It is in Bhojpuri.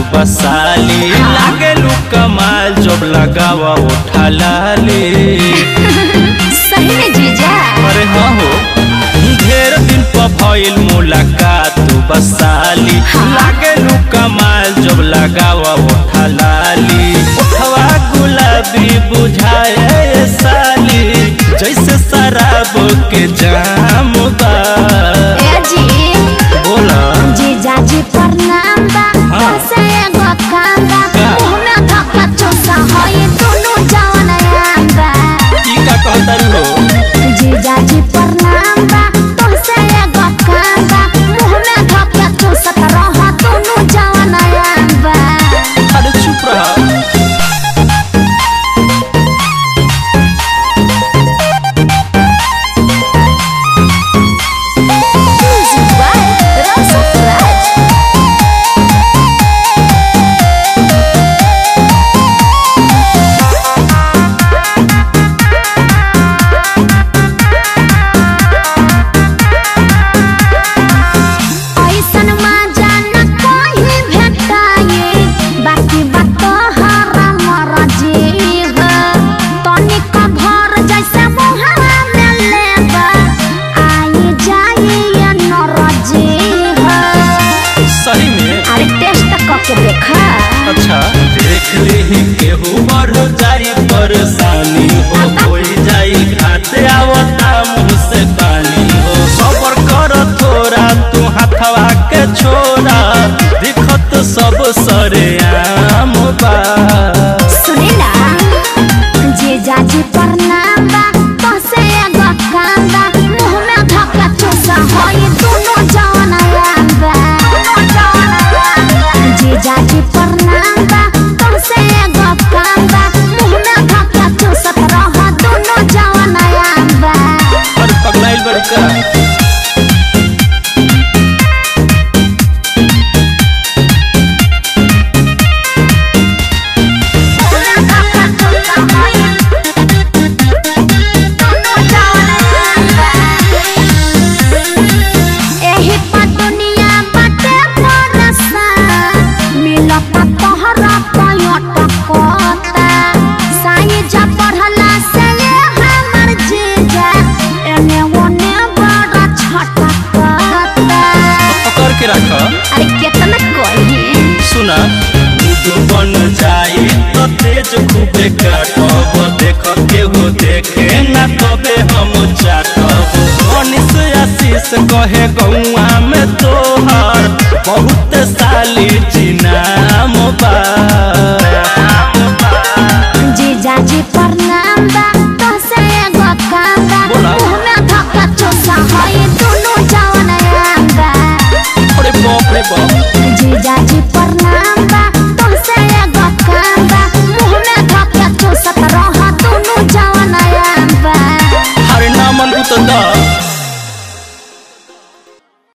बसाली लागे लू कमाल जब लगावा उठा लाली सही में जीजा अरे हाँ हो ढेर दिन पर भइल मुलाकात बसाली लागे लू कमाल जब लगावा उठा लाली उठवा गुलाबी बुझाए साली जैसे शराब के जाम बा ए जी बोला जीजा जी प्रणाम बा हाँ। से एगो काम बा का? मुंह में धक्का चोसा होई दोनों जवन आम बा की का कहता हो जीजा जी प्रणाम बा तुमसे एगो काम बा मुंह में धक्का चोसा रह दोनों जवन आम बा अरे चुप रहा Music by Rasa Raj. ऐसन मजा न कहीं भेटाए बाकी बात हरा मर जीव तनिक भर जैसे मुहरा में लेबा आई जाई ये नर जीव सही में अरे टेस्ट करके देखा अच्छा देख ली केहू बढ़ जाई परेशानी हो कोई जाई खाते आवता मुँह से पानी हो सबर कर थोड़ा तू हाथवा के छोड़ा दिखत सब सरे आम बा सुनी ना जीजा जी प्रणाम बा तोसे एगो काम बा मुंह में धक्का चोसा होई दोनों जवन आम बा जीजा जी प्रणाम बा तोसे एगो काम बा मुंह में धक्का चोसा रह दोनों जवन आम बा और पगलाइल बड़ी का एही पर दुनिया बाटे परसा मिलता तोहरा पयटकता साइज पढ़ला से ये हमर जीजा एने ओने बड़ा छटकता पकड़ के रख अरे कितना कही सुना दूध बन जाई तो तेज खूबे काटब देख केहू देखे ना तबे हम चाटब मनीष आशीष कहे गौआ में तोहर बहुत साली चिनाम बा जीजा जी प्रणाम बा तोसे एगो काम बा बोला। मुंह में धक्का चोसा होई दोनों जवन आम बा अरे बाप रे बाप